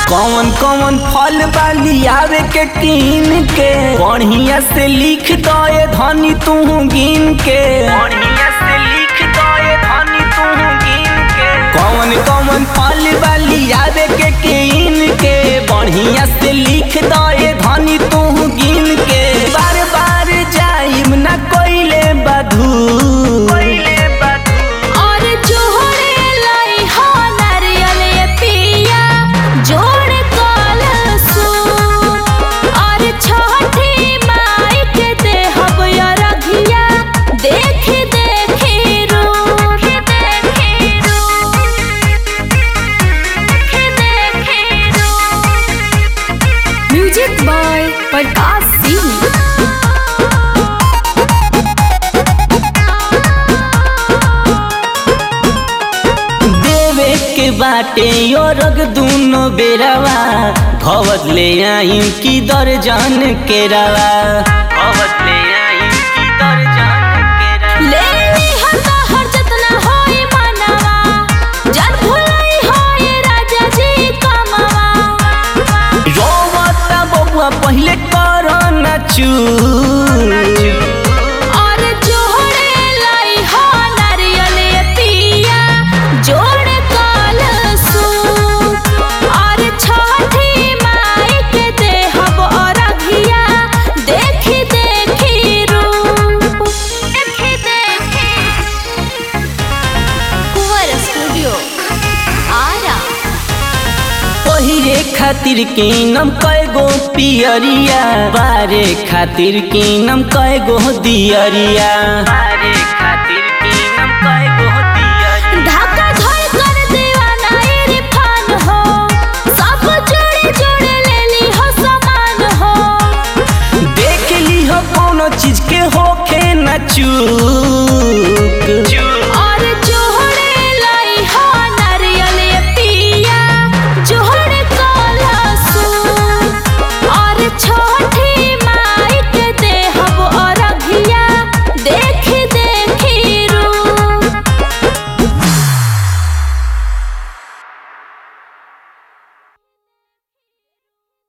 कौन कौन फल वाली आवे के कीन के बढ़िया से लिख दो ये धनी तू गिन के बढ़िया से लिख दो ये धनी तू गिन के कौन कौन फल वाली आवे के कीन के बढ़िया से लिख दो ये धनी तू गिन के बार बार जाइम ना कोइले बधू कोइले बधू और जोड़े लाई हो नारियल ये पिया जोड़ कलसु और छठी माई के देहब या रघिया देख देख रूप देख रूप देख रूप म्यूजिक बाय प्रकाश सिंह देवे के बाटे यो रग दूनो बेरवा भवत ले आई की दर्जन के रवा भवत ले आई की दर्जन के रवा ले ली हता हर जतना होई मनवा जन भुलाई होई राजा जी कमवा रोवता बबुआ पहले कर न चू और जोड़े लाई हो नारियल ये पिया जोड़ कलसु और छठी माई के देहब और अघिया देखी देखी रूप देखी देखी कुंवर स्टूडियो आरा पहिरे खातिर कीनम कएगो पियरिया बारे खातिर कीनम कएगो दियरिया बारे खातिर कीनम कएगो दियरिया ढाका धोई कर दीवाना इरफान हो सब जोड़े जोड़े ले ली हो सामान हो देख ली हो कोनो चीज के होखे न चू